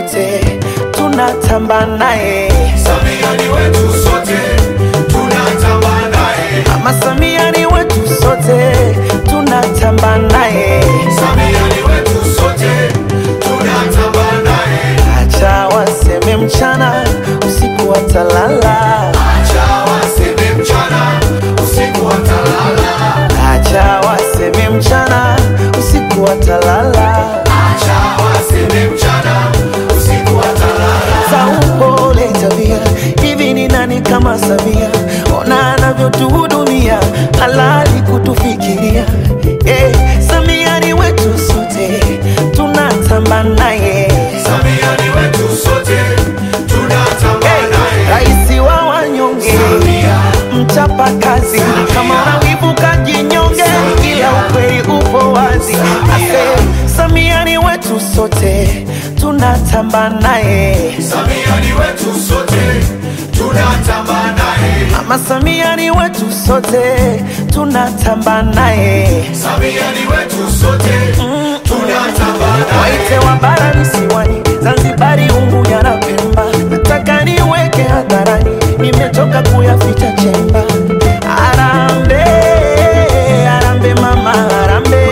sote tunatamba naye. Samia ni wetu sote, tunatamba naye. Mama Samia ni wetu sote tunatamba naye. Samia ni wetu sote, tunatamba naye. Acha waseme mchana usiku watalala, Acha waseme mchana, usiku watalala. acha waseme mchana usiku watalala. Acha waseme mchana, usiku watalala. za upole tabia. Hivi ni nani kama Samia? Ona anavyotuhudumia, halali kutufikiria. Eh, Samia ni wetu sote, tunatamba naye. Samia ni wetu sote, tunatamba Eh, naye. Raisi wa wanyonge, Samia, mchapa kazi, kama unawivu kajinyonge, ila ukweli upo wazi. Ase, Samia ni wetu sote, tunatamba naye. Samia ni wetu sote, tunatamba naye. Mama Samia ni wetu sote, tunatamba naye. Samia ni wetu sote, tunatamba naye. Waite wa bara visiwani, Zanzibari, Unguja na Pemba, nataka niweke hadharani, nimechoka kuyaficha chemba. Arambe, arambe mama, arambe.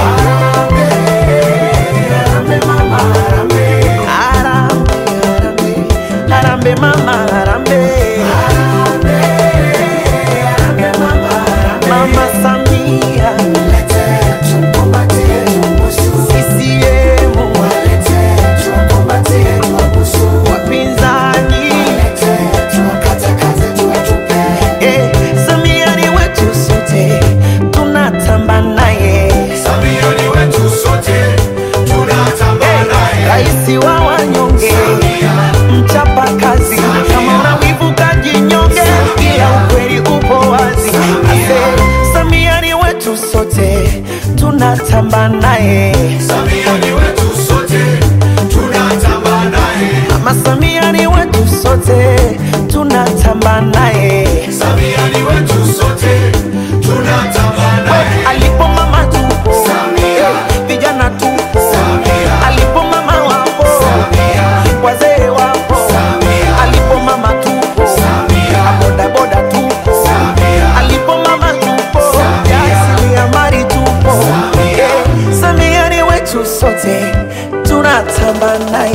Arambe mama, arambe. Arambe, arambe, arambe mama, arambe. Mama Samia, CCM, wapinzani Eh, Samia ni wetu sote, tunatamba naye. Samia ni wetu sote, tunatamba naye. Raisi wa wanyonge, Samia, mchapa kazi, kama unawivu kajinyonge, ila ukweli upo wazi. Ase, Samia ni wetu sote, tunatamba naye. Samia ni wetu sote, tunatamba naye. Mama Samia ni wetu sote, tunatamba naye. Samia ni wetu sote, tunatamba naye. Alipo mama tupo, Samia. vijana tupo, Samia. alipo mama wapo, Samia, wazee wapo, Samia. alipo mama tupo, Samia. bodaboda tupo, Samia. alipo mama tupo, Samia. jasiriamali tupo. Samia. Eh, Samia ni wetu sote, tunatamba naye.